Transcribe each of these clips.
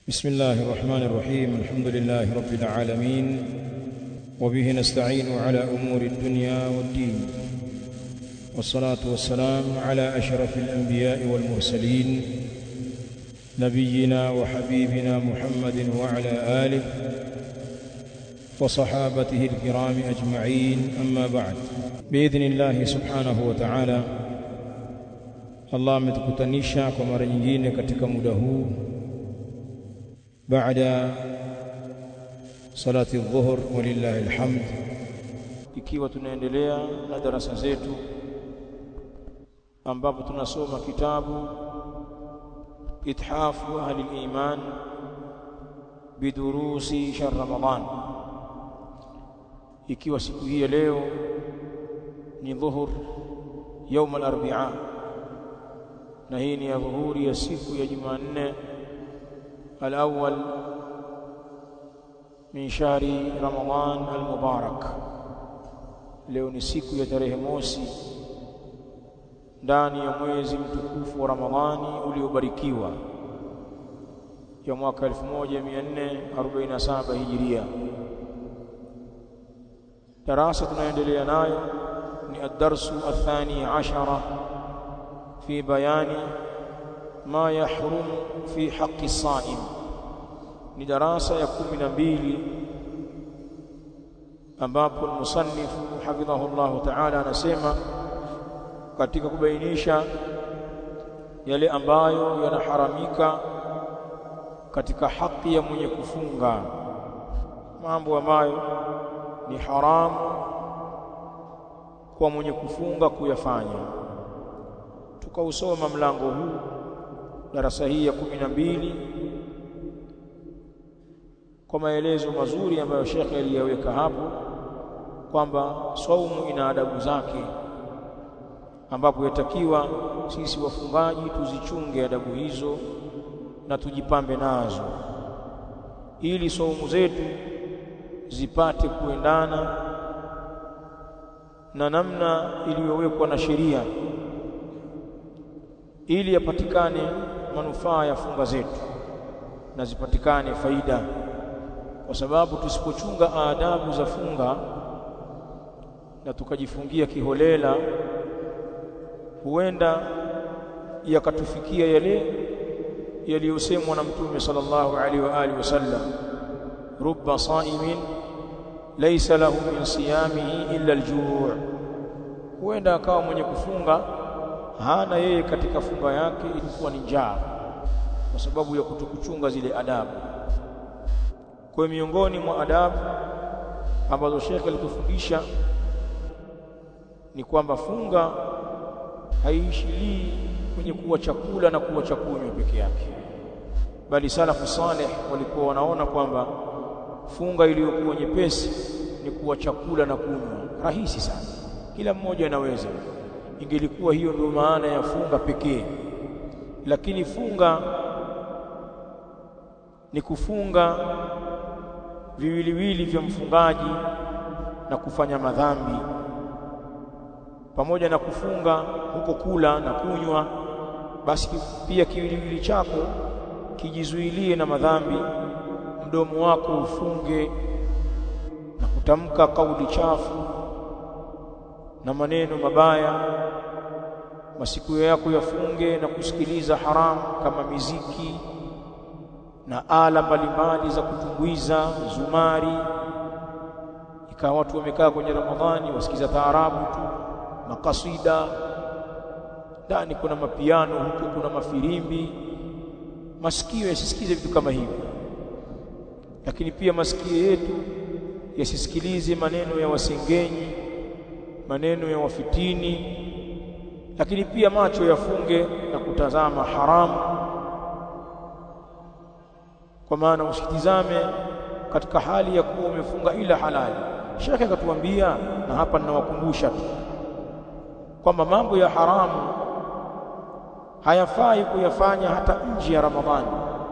بسم الله الرحمن الرحيم الحمد لله رب العالمين وبه نستعين على أمور الدنيا والدين والصلاة والسلام على أشرف الأنبياء والمرسلين نبينا وحبيبنا محمد وعلى آله وصحابته الكرام أجمعين أما بعد بإذن الله سبحانه وتعالى Allah ametukutanisha kwa mara nyingine katika muda huu baada salati dhuhur walillahi alhamd ikiwa tunaendelea na darasa zetu ambapo tunasoma kitabu ithafu ahli al-iman bidurusi shahr ramadan ikiwa siku hii leo ni dhuhur يوم الاربعاء na hii ni ya dhuhuri ya siku ya Jumanne al-awwal min shahri Ramadhan al-mubarak leo ni siku ya tarehe mosi ndani ya mwezi mtukufu wa Ramadhani uliobarikiwa ya mwaka 1447 Hijiria darasa tunaendelea nayo ni ad-darsu athani ashara في بيان ما يحرم في حق الصائم ni darasa ya 12 ambapo musannif hafidhahu Allah ta'ala anasema katika kubainisha yale ambayo yanaharamika katika haki ya mwenye kufunga mambo ambayo ni haramu kwa mwenye kufunga kuyafanya tukausoma mlango huu darasa hii ya kumi na mbili kwa maelezo mazuri ambayo shekhe aliyaweka hapo kwamba saumu ina adabu zake ambapo yatakiwa sisi wafungaji tuzichunge adabu hizo na tujipambe nazo ili saumu zetu zipate kuendana na namna iliyowekwa na sheria ili yapatikane manufaa ya funga zetu na zipatikane faida kwa sababu tusipochunga adabu za funga na tukajifungia kiholela huenda yakatufikia yale yaliyosemwa na mtume sallallahu alaihi wa alihi wasallam rubba saimin laysa lahu min siyamihi illa aljuu' huenda akawa mwenye kufunga hana yeye katika funga yake ilikuwa ni njaa kwa sababu ya kutokuchunga zile adabu kwa miongoni mwa adabu ambazo Sheikh alitufundisha ni kwamba funga haiishilii kwenye kuwa chakula na kuwa chakunywa peke yake bali salafu saleh walikuwa wanaona kwamba funga iliyokuwa nyepesi ni kuwa chakula na kunywa rahisi sana kila mmoja anaweza ingelikuwa hiyo ndio maana ya funga pekee lakini funga ni kufunga viwiliwili vya mfungaji na kufanya madhambi pamoja na kufunga huko kula na kunywa basi pia kiwiliwili chako kijizuilie na madhambi mdomo wako ufunge na kutamka kauli chafu na maneno mabaya masiku yako yafunge na kusikiliza haramu kama miziki na ala mbalimbali za kutumbuiza zumari ikawa watu wamekaa kwenye Ramadhani wasikiza taarabu tu makasida ndani kuna mapiano huko kuna mafirimbi masikio yasisikize vitu kama hivi lakini pia masikio yetu yasisikilize maneno ya wasengenyi maneno ya wafitini lakini pia macho yafunge na kutazama haramu kwa maana usitizame katika hali ya kuwa umefunga ila halali shekhe akatuambia na hapa ninawakumbusha tu kwamba mambo ya haramu hayafai kuyafanya hata nje ya Ramadhani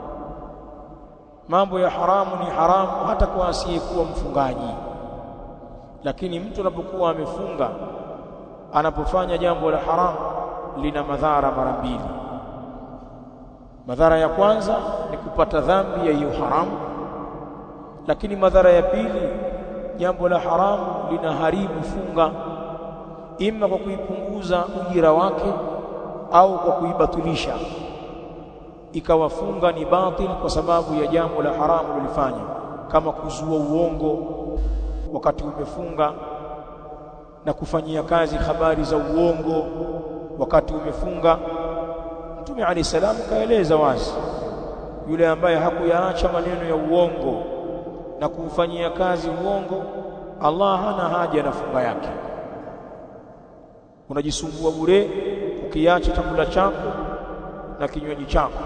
mambo ya haramu ni haramu hata kwa asiyekuwa mfungaji lakini mtu anapokuwa amefunga anapofanya jambo la haramu lina madhara mara mbili madhara ya kwanza ni kupata dhambi ya hiyo haramu lakini madhara ya pili jambo la haramu linaharibu funga ima kwa kuipunguza ujira wake au kwa kuibatilisha ikawa funga ni batil kwa sababu ya jambo la haramu lilifanya kama kuzua uongo wakati umefunga na kufanyia kazi habari za uongo wakati umefunga Mtume Ali salam kaeleza wazi yule ambaye hakuyaacha maneno ya uongo na kuufanyia kazi uongo Allah hana haja na funga yake unajisumbua bure ukiacha chakula chako na kinywaji chako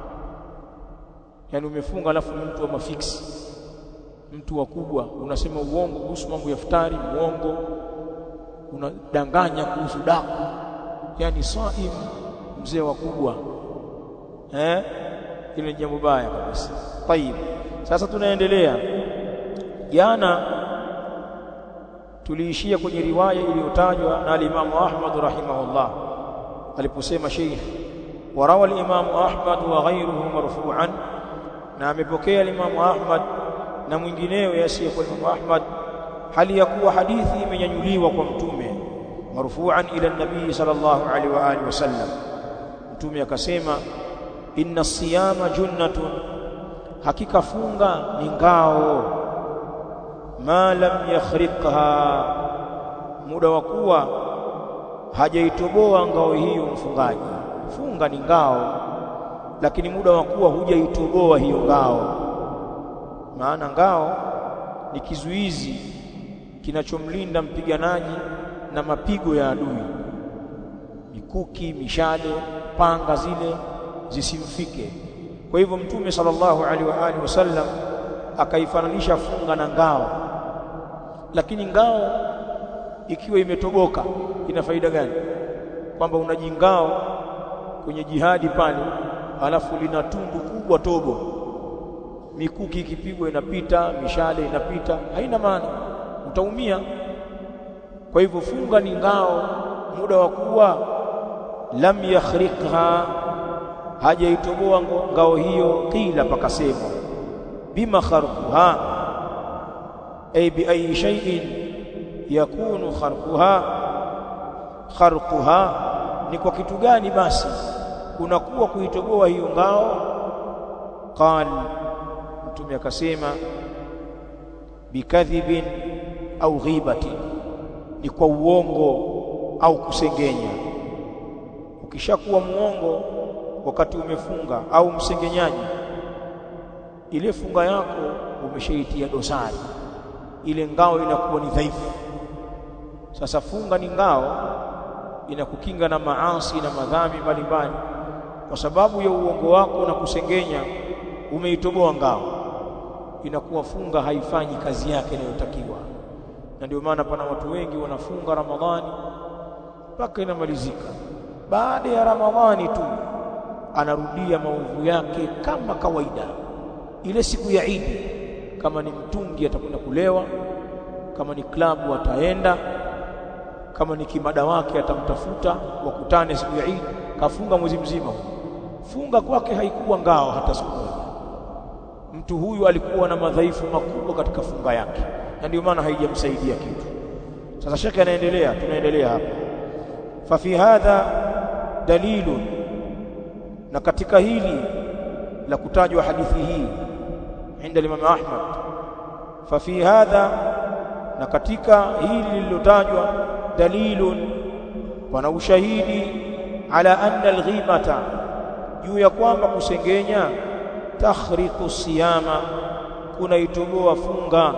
yani umefunga alafu ni mtu wa mafiksi mtu wa kubwa unasema uongo kuhusu mambo ya futari uongo unadanganya kuhusu daku yani saim mzee wa kubwa eh ile ni jambo baya kabisa tayib sasa tunaendelea jana tuliishia kwenye riwaya iliyotajwa na al-Imam Ahmad rahimahullah aliposema Sheikh warawa al-Imam Ahmad wa ghayruhu marfu'an na amepokea al-Imam Ahmad na mwingineo yasiye kwa Imam Ahmad hali ya kuwa hadithi imenyanyuliwa kwa mtume marfu'an ila nabii sallallahu alaihi wa alihi wasallam mtume akasema inna siyama junnatun hakika funga ni ngao ma lam yakhriqha muda wa kuwa hajaitoboa ngao hiyo mfungaji funga ni ngao lakini muda wa kuwa hujaitoboa hiyo ngao maana ngao ni kizuizi kinachomlinda mpiganaji na mapigo ya adui mikuki mishale panga zile zisimfike kwa hivyo mtume sallallahu alaihi wa alihi wasallam akaifananisha funga na ngao lakini ngao ikiwa imetoboka ina faida gani kwamba unajingao kwenye jihadi pale alafu lina tundu kubwa tobo mikuki ikipigwa inapita mishale inapita haina maana utaumia kwa hivyo funga ni ngao muda wa kuwa lam yakhriqha hajaitoboa ngao hiyo kila pakasema bima kharquha ay bi ayi shay'in yakunu kharquha kharquha ni kwa kitu gani basi kunakuwa kuitoboa hiyo ngao qal mtume akasema bikadhibin au ghibatin ni kwa uongo au kusengenya ukishakuwa muongo wakati umefunga au msengenyaji ile funga yako umeshaitia dosari ile ngao inakuwa ni dhaifu sasa funga ni ngao inakukinga na maasi na madhambi mbalimbali kwa sababu ya uongo wako na kusengenya umeitoboa ngao inakuwa funga haifanyi kazi yake inayotakiwa na ndio maana pana watu wengi wanafunga Ramadhani mpaka inamalizika baada ya Ramadhani tu anarudia maovu yake kama kawaida ile siku ya Idi kama ni mtungi atakwenda kulewa kama ni klabu ataenda kama ni kimada wake atamtafuta wakutane siku ya Idi kafunga mwezi mzima funga kwake haikuwa ngao hata siku moja mtu huyu alikuwa na madhaifu makubwa katika funga yake na ndio maana haijamsaidia kitu sasa shekhe anaendelea tunaendelea hapa fa fi hadha dalilun na katika hili la kutajwa hadithi hii inda Imam Ahmad fa fi hadha na katika hili lililotajwa dalilun pana ushahidi ala anna alghibata juu ya kwamba kusengenya takhriqu siyama kunaitoboa funga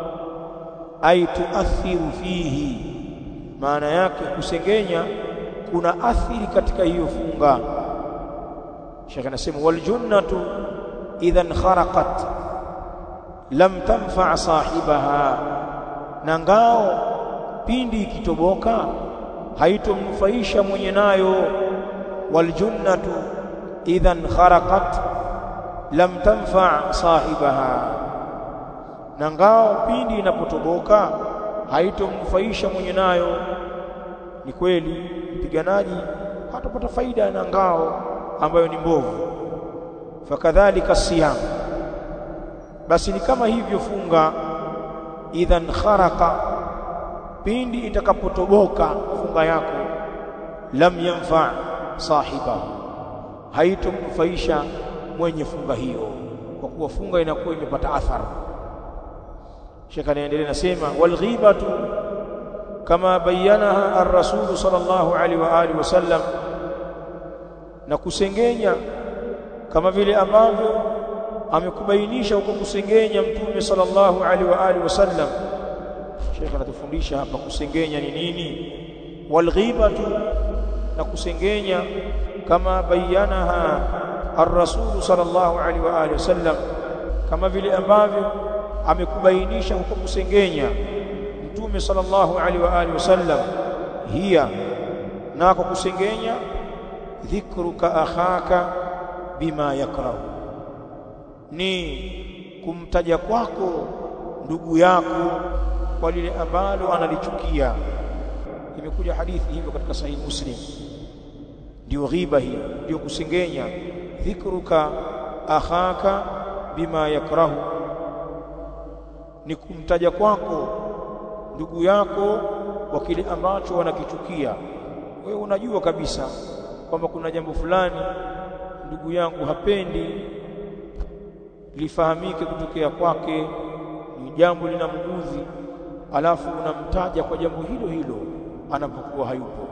ay tuathiru fihi maana yake kusengenya kuna athiri katika hiyo funga Sheikh anasema wal junnatu idhan kharaqat lam tanfa sahibaha na ngao pindi ikitoboka haitomnufaisha mwenye nayo wal junnatu idhan kharaqat lam tanfa sahibaha na ngao pindi inapotoboka haitomnufaisha mwenye nayo ni kweli mpiganaji hatapata faida na ngao ambayo ni mbovu fakadhalika siyam basi ni kama hivyo funga idhan kharaqa pindi itakapotoboka funga yako lam yanfa sahibahu haitomnufaisha mwenye funga hiyo kwa kuwa funga inakuwa imepata athari Sheikh anaendelea nasema wal ghibatu kama bayanaha ar-rasul sallallahu alaihi wa alihi wasallam na kusengenya kama vile ambavyo amekubainisha huko kusengenya mtume sallallahu alaihi wa alihi wasallam Sheikh anatufundisha hapa kusengenya ni nini wal ghibatu na kusengenya kama bayanaha ar-rasul sallallahu alaihi wa alihi wasallam kama vile ambavyo amekubainisha huko kusengenya mtume sallallahu alaihi wa alihi wasallam hiya nako kusengenya dhikruka akhaka bima yakrahu ni kumtaja kwako ndugu yako kwa lile ambalo analichukia imekuja hadithi hivyo katika sahihi muslim ndio ghiba hii ndio kusengenya dhikruka akhaka bima yakrahu ni kumtaja kwako ndugu yako kwa kile ambacho wanakichukia wewe unajua kabisa kwamba kuna jambo fulani ndugu yangu hapendi lifahamike kutokea kwake ni jambo linamguzi alafu unamtaja kwa jambo hilo hilo anapokuwa hayupo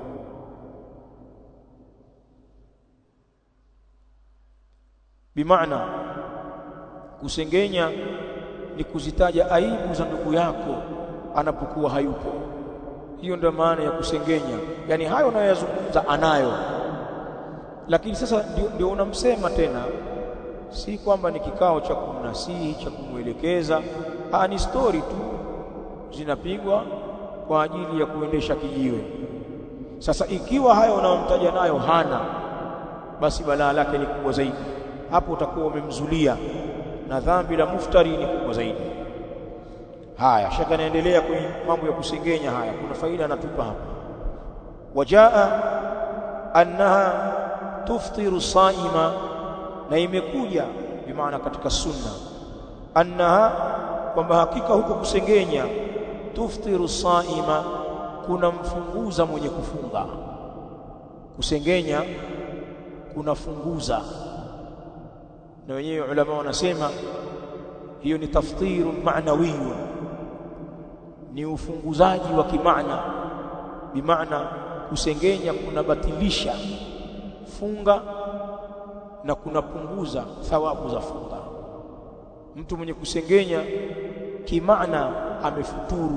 bimaana kusengenya ni kuzitaja aibu za ndugu yako anapokuwa hayupo hiyo ndio maana ya kusengenya yani hayo unayoyazungumza anayo lakini sasa ndio, ndio unamsema tena si kwamba ni kikao cha kumnasihi cha kumwelekeza ah ni story tu zinapigwa kwa ajili ya kuendesha kijiwe sasa ikiwa hayo unayomtaja nayo hana basi balaa lake ni kubwa zaidi hapo utakuwa umemzulia na dhambi la muftari ni kubwa zaidi haya shaka naendelea kwenye mambo ya kusengenya haya kuna faida anatupa hapa wajaa annaha tuftiru saima na imekuja bimaana katika sunna annaha kwamba hakika huko kusengenya tuftiru saima kuna mfunguza mwenye kufunga kusengenya kunafunguza na wenyewe ulama wanasema hiyo ni taftiru ma'nawiyun ni ufunguzaji wa kimaana bimaana kusengenya kunabatilisha funga na kunapunguza thawabu za funga mtu mwenye kusengenya kimaana amefuturu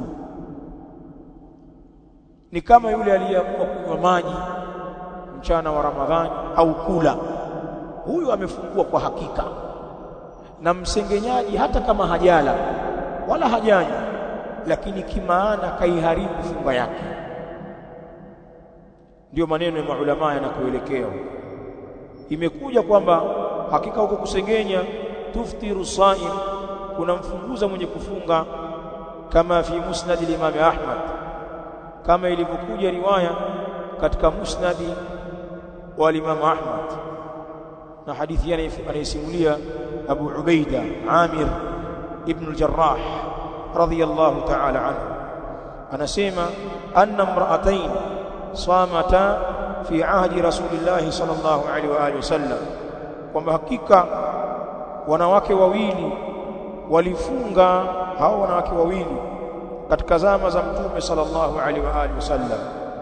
ni kama yule aliyeamua kunywa maji mchana wa Ramadhani au kula huyu amefungua kwa hakika na msengenyaji hata kama hajala wala hajanywa lakini kimaana kaiharibu funga yake ndiyo maneno ya maulama yanakuelekea imekuja kwamba hakika huko kusengenya tuftiru saim kunamfunguza mwenye kufunga kama fi musnad al-Imam Ahmad kama ilivyokuja riwaya katika musnadi wa Imam Ahmad na hadithi anayesimulia Abu Ubaida Amir ibn al-Jarrah radiyallahu ta'ala anhu anasema anna imra'atayn samata fi ahdi rasulillah sallallahu alaihi wa alihi wasallam kwamba hakika wanawake wawili walifunga hao wanawake wawili katika zama za mtume sallallahu alaihi wa alihi wasallam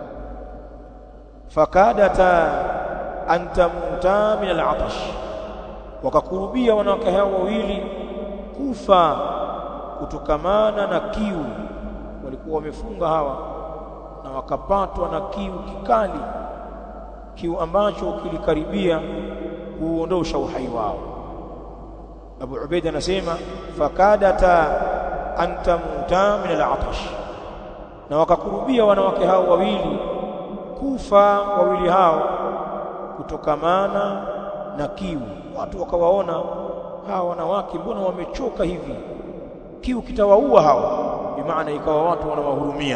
fakadata an tamuta min al-atash wakakurubia wanawake hao wawili kufa kutokamana na kiu walikuwa wamefunga hawa na wakapatwa na kiu kikali kiu ambacho kilikaribia kuondosha uhai wao Abu Ubaida anasema fakadata an tamuta min al-atash na wakakurubia wanawake hao wawili kufa wawili hao kutokamana na kiu watu wakawaona hawa wanawake mbona wamechoka hivi kiu kitawaua hawa bimaana ikawa watu wanawahurumia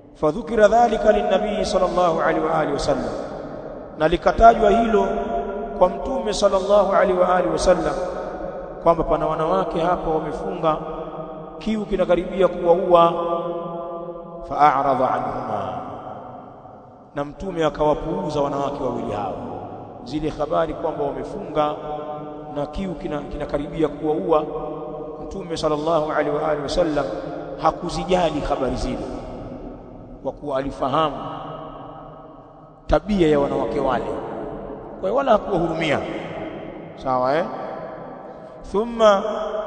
fadhukira dhalika linnabii sallallahu alaihi wa alihi wasallam na likatajwa hilo kwa mtume sallallahu alaihi wa alihi wasallam kwamba pana wanawake hapa wamefunga kiu kinakaribia kuwaua fa'arada anhuma na mtume akawapuuza wanawake wawili hao zile habari kwamba wamefunga na kiu kinakaribia kina kuwaua mtume sallallahu alaihi wa alihi wasallam hakuzijali habari zile kwa kuwa alifahamu tabia ya wanawake wale kwa hiyo wala hakuwahurumia sawa eh thumma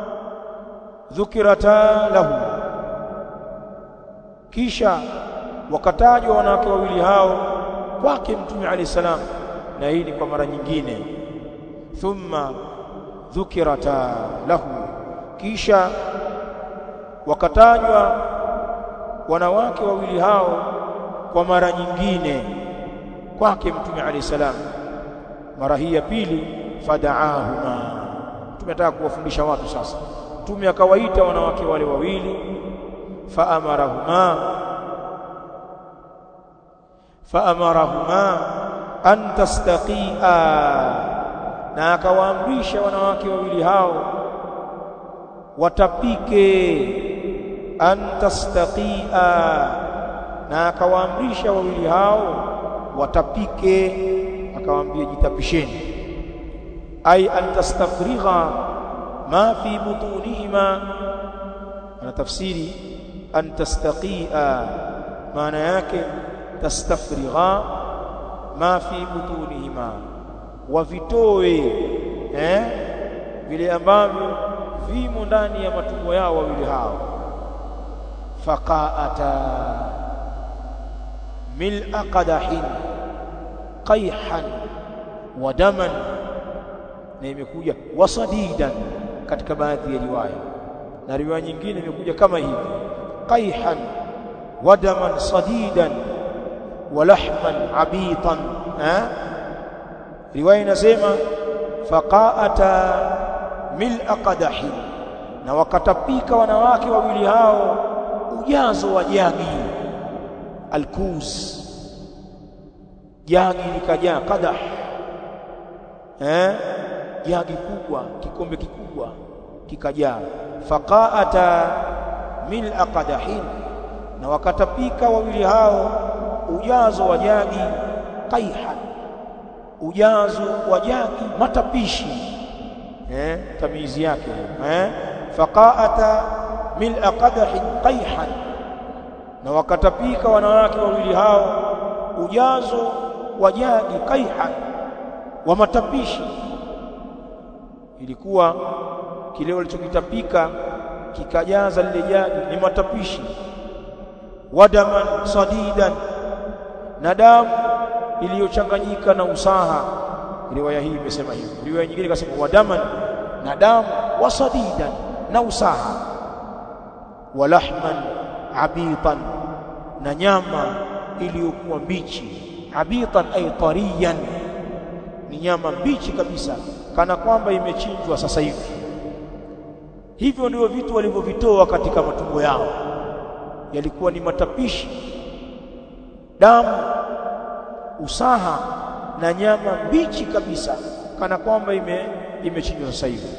dhukirata lahu kisha wakatajwa wanawake wawili hao kwake mtume alayhi salam na hii ni kwa mara nyingine thumma dhukirata lahu kisha wakatajwa wanawake wawili hao kwa mara nyingine kwake mtume alayhi salam mara hii ya pili fadaahuma tumetaka kuwafundisha watu sasa mtume akawaita wanawake wale wawili faamarahuma faamarahuma an tastaqia na akawaamrisha wanawake wawili hao watapike an tastaqia na akawaamrisha wawili hao watapike akawaambia jitapisheni ay an tastafrigha ma fi butunihima ana tafsiri an tastaqia maana yake tastafrigha ma fi butunihima wavitoe eh vile ambavyo vimo ndani ya matumbo yao wawili hao faqaata mil'a qadahin qayhan wa daman na imekuja wasadidan katika baadhi ya riwaya na riwaya nyingine imekuja kama hivi qayhan wa daman sadidan wa lahman abitan eh riwaya inasema faqaata mil'a qadahin na wakatapika wanawake wawili hao ujazo wa jagi alkuz jagi likajaa qadah eh jagi kubwa kikombe kikubwa kikajaa faqaata mil'a qadahin na wakatapika wawili hao ujazo wa jagi qaihan ujazo wa jagi matapishi eh tamizi yake eh faqaata mil'a qadahin qaihan na wakatapika wanawake wawili hao ujazo wa jagi qaihan wa matapishi ilikuwa kile walichokitapika kikajaza lile jagi ni matapishi wadaman sadidan na damu iliyochanganyika na usaha riwaya hii imesema hivyo riwaya nyingine ikasema wadaman na damu wasadidan na usaha walahman abitan na nyama iliyokuwa mbichi abitan ay tariyan ni nyama mbichi kabisa kana kwamba imechinjwa sasa hivi hivyo ndio vitu walivyovitoa katika matumbo yao yalikuwa ni matapishi damu usaha na nyama mbichi kabisa kana kwamba ime imechinjwa sasa hivi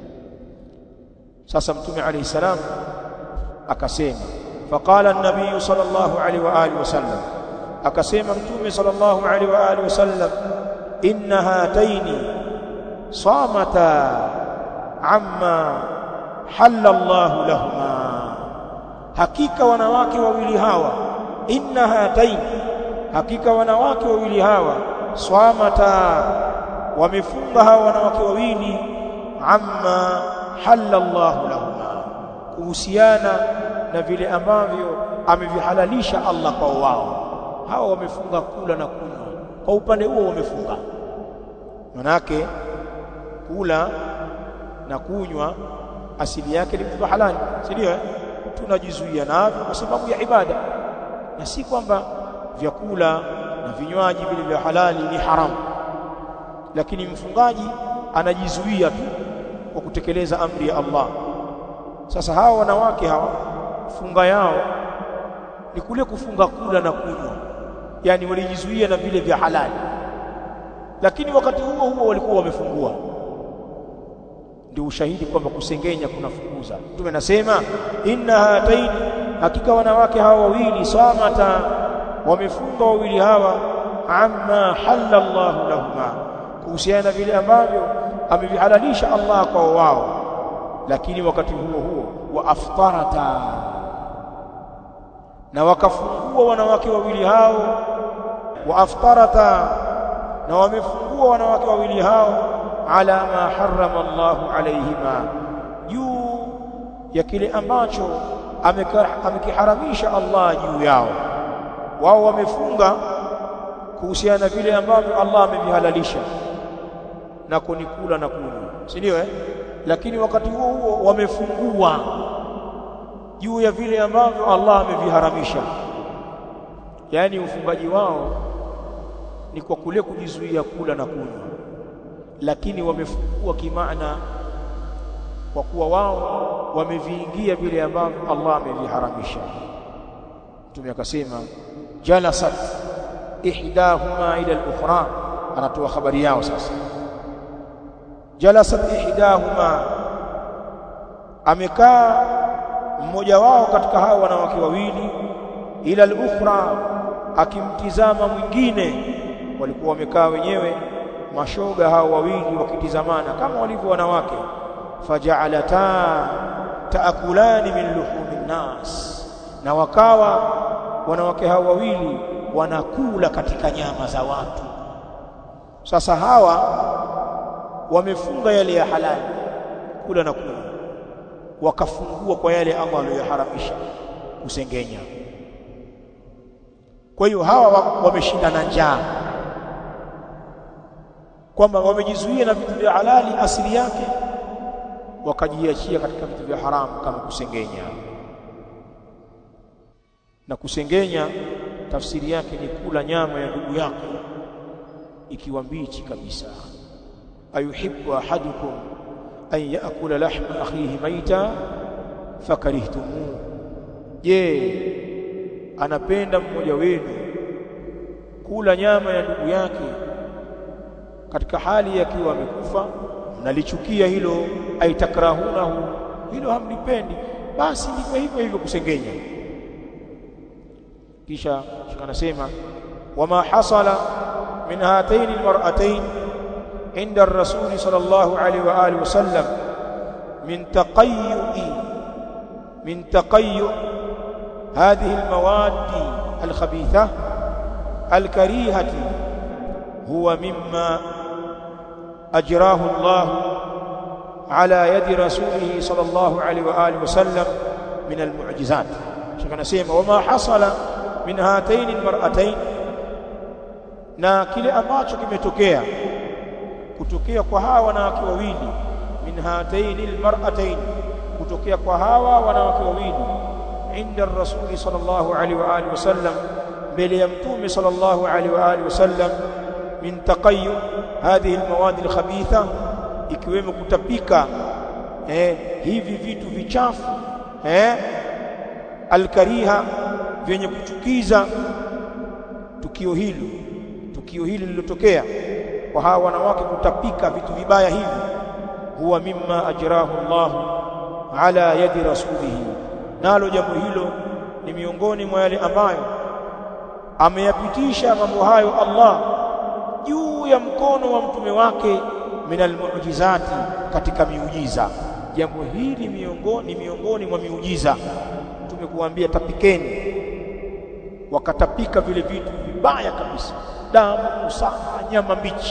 sasa mtume alayhi salam akasema faqala an-nabiy sallallahu alayhi wa alihi wasallam akasema mtume sallallahu alayhi wa alihi wasallam inna hataini samata amma halla Allah lahuma hakika wanawake wawili hawa inna hataini hakika wanawake wawili hawa swamata wamefunga hawa wanawake wawili amma halla Allah lahuma kuhusiana na vile ambavyo amevihalalisha Allah kwa wao hawa wamefunga kula na kunywa kwa upande huo wamefunga manake kula na kunywa asili yake ni vitu halali si ndio tunajizuia navyo kwa sababu ya ibada na si kwamba vyakula na vinywaji vile vya halali ni haramu lakini mfungaji anajizuia tu kwa kutekeleza amri ya Allah sasa hawa wanawake hawa funga yao ni kule kufunga kula na kunywa yani walijizuia na vile vya halali lakini wakati huo huo walikuwa wamefungua ndio ushahidi kwamba kusengenya kunafukuza mtume anasema inna hataini hakika wanawake hawa wawili samata wamefunga wawili hawa amma halalla Allahu lahuma kuhusiana na vile ambavyo amevihalalisha Allah kwa wao lakini wakati huo huo wa aftarata na wakafungua wanawake wawili hao wa aftarata na wamefungua wanawake wawili hao ala ma harrama Allahu alayhima juu ya kile ambacho amekiharamisha Allah juu yao wao wamefunga kuhusiana na vile ambavyo Allah amevihalalisha na kunikula na kunywa si ndio eh lakini wakati huo huo wamefungua juu ya vile ambavyo Allah ameviharamisha yaani ufungaji wao ni kwa kule kujizuia kula na kunywa lakini wamefungua kimaana kwa kuwa wao wameviingia vile ambavyo Allah ameviharamisha Mtume akasema jalasat ihdahuma ila al-ukhra anatoa habari yao sasa jalasat ihdahuma amekaa mmoja wao katika hao wanawake wawili ila al-ukhra akimtizama mwingine walikuwa wamekaa wenyewe mashoga hao wawili wakitizamana kama walivyo wanawake faja'alata taakulani min luhumin nas na wakawa wanawake hao wawili wanakula katika nyama za watu sasa hawa wamefunga yale ya halali kula na kunywa wakafungua kwa yale Allah aliyoharamisha kusengenya kwa hiyo hawa wameshinda na njaa kwamba wamejizuia na vitu vya halali asili yake wakajiachia katika vitu vya haramu kama kusengenya na kusengenya tafsiri yake ni kula nyama ya ndugu yako ikiwa mbichi kabisa ayuhibbu ahadukum an yaakula lahma akhihi maita fakarihtumu je anapenda mmoja wenu kula nyama ya ndugu yake katika hali yakiwa amekufa mnalichukia hilo aitakrahunahu hilo hamlipendi basi ndivyo hivyo hivyo kusengenya kisha anasema wama hasala min hataini almar'atayn inda ar-rasul sallallahu alayhi wa alihi wasallam min taqayyu'i min taqayyu هذه المواد الخبيثة الكريهة هو مما أجراه الله على يد رسوله صلى الله عليه وآله وسلم من المعجزات شكرا سيما وما حصل من هاتين المرأتين na kile ambacho kimetokea kutokea kwa hawa wanawake wawili min hataini almar'atayn kutokea kwa hawa wanawake wawili inda rasuli sallallahu alaihi wa alihi wasallam mbele ya mtume sallallahu alaihi wa alihi wasallam min taqayyu hadhihi almawadi alkhabitha ikiwemo kutapika eh hivi vitu vichafu eh alkariha vyenye kuchukiza tukio hili tukio hili lililotokea kwa hawa wanawake kutapika vitu vibaya hivi huwa mimma ajrahu Allah ala yadi rasulihi nalo jambo hilo ni miongoni mwa yale ambayo ameyapitisha mambo hayo Allah juu ya mkono wa mtume wake minal mu'jizati katika miujiza jambo hili miongoni miongoni mwa miujiza tumekuambia tapikeni wakatapika vile vitu vibaya kabisa damu usaha nyama mbichi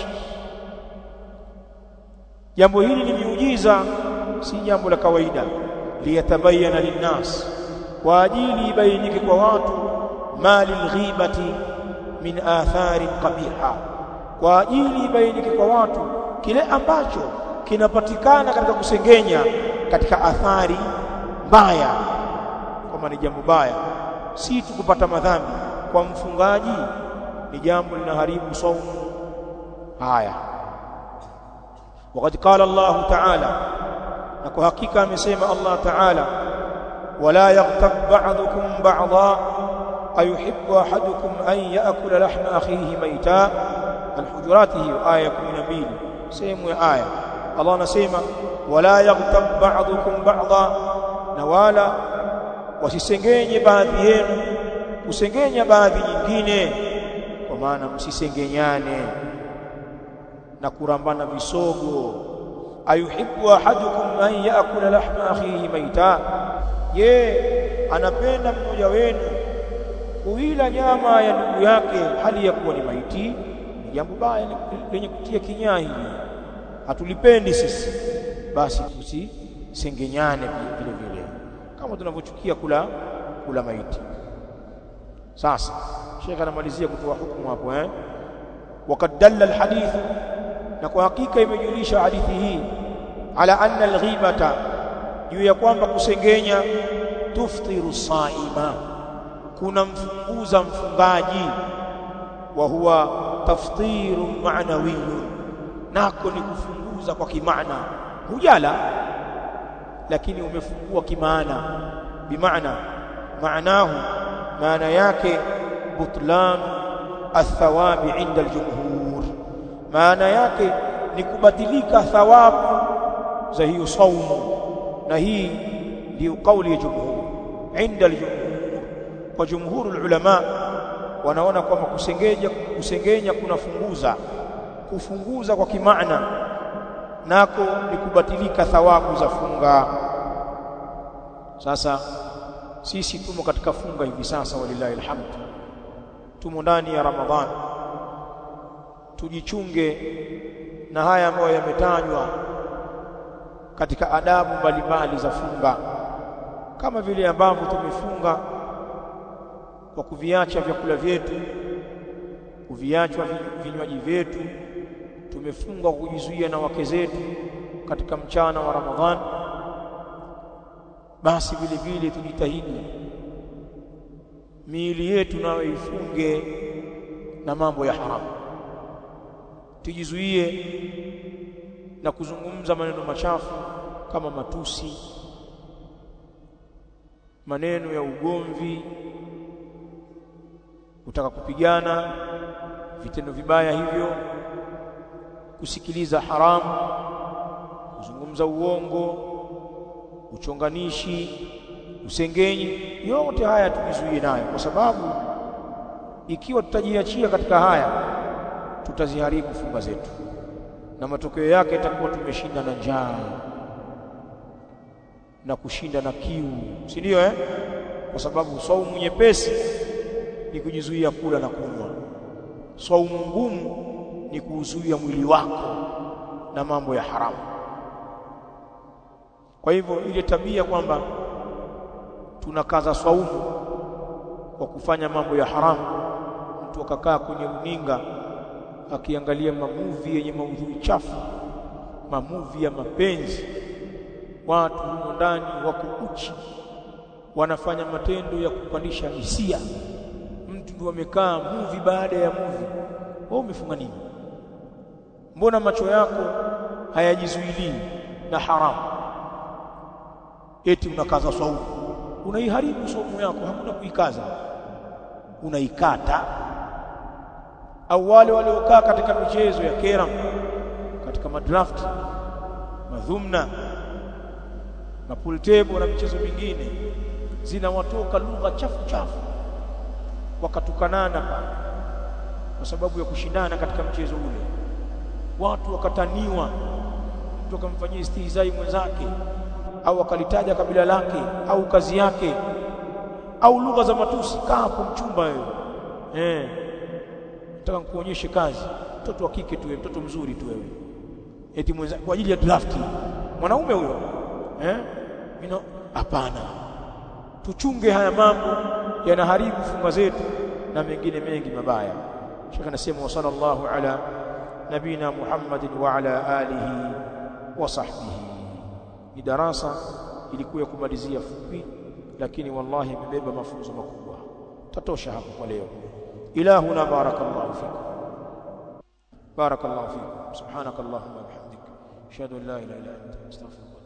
jambo hili ni miujiza si jambo la kawaida liyatabayana linnas kwa ajili ibainike kwa watu mali alghibati min athari qabiha kwa ajili ibainike kwa watu kile ambacho kinapatikana katika kusengenya katika athari mbaya kama ni jambo baya si tu kupata madhambi kwa mfungaji ni jambo linaharibu saumu haya wakati qala Allah ta'ala na kwa hakika amesema Allah ta'ala wala yaghtab ba'dukum ba'dha ayuhibbu ahadukum an ya'kula lahma akhihi mayta al-hujurat hiyo aya ya 12 sehemu ya aya Allah anasema wala yaghtab ba'dukum ba'dha na wala wasisengenye baadhi yenu kusengenya baadhi nyingine kwa maana msisengenyane na kurambana visogo ayuhibbu ahadukum an yaakula lahma akhihi maita je anapenda mmoja wenu kuila nyama ya ndugu yake hali ya kuwa ni maiti ni jambo baya lenye kutia kinyaa hili hatulipendi sisi basi tusisengenyane vile vile kama tunavyochukia kula kula maiti sasa Sheikh anamalizia kutoa hukumu hapo eh وقد دل الحديث na kwa hakika imejulisha hadithi hii ala anna alghibata juu ya kwamba kusengenya tuftiru saima kuna mfunguza mfungaji wa huwa taftiru ma'nawiyun nako ni kufunguza kwa kimaana hujala lakini umefungua kimaana bimaana maanahu maana yake butlan athawabi inda aljumhur maana yake ni kubadilika thawabu za hiyo saumu na hii ndio kauli ya jumhur inda aljumhur kwa jumhurul ulama wanaona kwamba kusengenya kusengenya kunafunguza kufunguza kwa kimaana nako ni kubatilika thawabu za funga sasa sisi tumo katika funga hivi sasa walillahi alhamd tumo ndani ya ramadhani tujichunge na haya ambayo yametajwa katika adabu mbalimbali za funga kama vile ambavyo tumefunga kwa kuviacha vyakula vyetu kuviachwa vinywaji vyetu tumefunga kwa kujizuia na wake zetu katika mchana wa Ramadhani basi vile vile tujitahidi miili yetu nayo ifunge na mambo ya haramu tujizuie na kuzungumza maneno machafu kama matusi maneno ya ugomvi kutaka kupigana vitendo vibaya hivyo kusikiliza haramu kuzungumza uongo uchonganishi usengenyi yote haya tujizuie nayo kwa sababu ikiwa tutajiachia katika haya tutaziharibu funga zetu na matokeo yake itakuwa tumeshinda na njaa na kushinda na kiu si ndio eh kwa sababu saumu nyepesi ni kujizuia kula na kunywa saumu ngumu ni kuuzuia mwili wako na mambo ya haramu kwa hivyo ile tabia kwamba tunakaza saumu kwa kufanya mambo ya haramu mtu akakaa kwenye runinga akiangalia mamuvi yenye maudhui chafu mamuvi ya mapenzi watu humo ndani wako uchi wanafanya matendo ya kupandisha hisia mtu ndio amekaa muvi baada ya muvi wewe umefunga nini mbona macho yako hayajizuilii na haramu eti unakaza saumu unaiharibu saumu yako hakuna kuikaza unaikata au wale waliokaa katika michezo ya keram katika madraft madhumna mapool table na michezo mingine zinawatoka lugha chafu chafu wakatukanana pale kwa sababu ya kushindana katika mchezo ule watu wakataniwa mtu akamfanyia istihzai mwenzake au akalitaja kabila lake au kazi yake au lugha za matusi kaa hapo mchumba wewe eh nataka nikuonyeshe kazi mtoto wa kike tu mtoto mzuri tu wewe eti mwenza kwa ajili ya draft mwanaume huyo eh mimi hapana tuchunge haya mambo yanaharibu funga zetu na mengine mengi mabaya Sheikh anasema wa sallallahu ala nabina Muhammadin wa ala alihi wa sahbihi ni darasa ilikuwa ya kumalizia fupi lakini wallahi imebeba mafunzo makubwa tatosha hapo kwa leo ilahuna barakallahu fikum barakallahu fikum subhanakallahumma wa bihamdika ashhadu an la ilaha illa anta astaghfiruka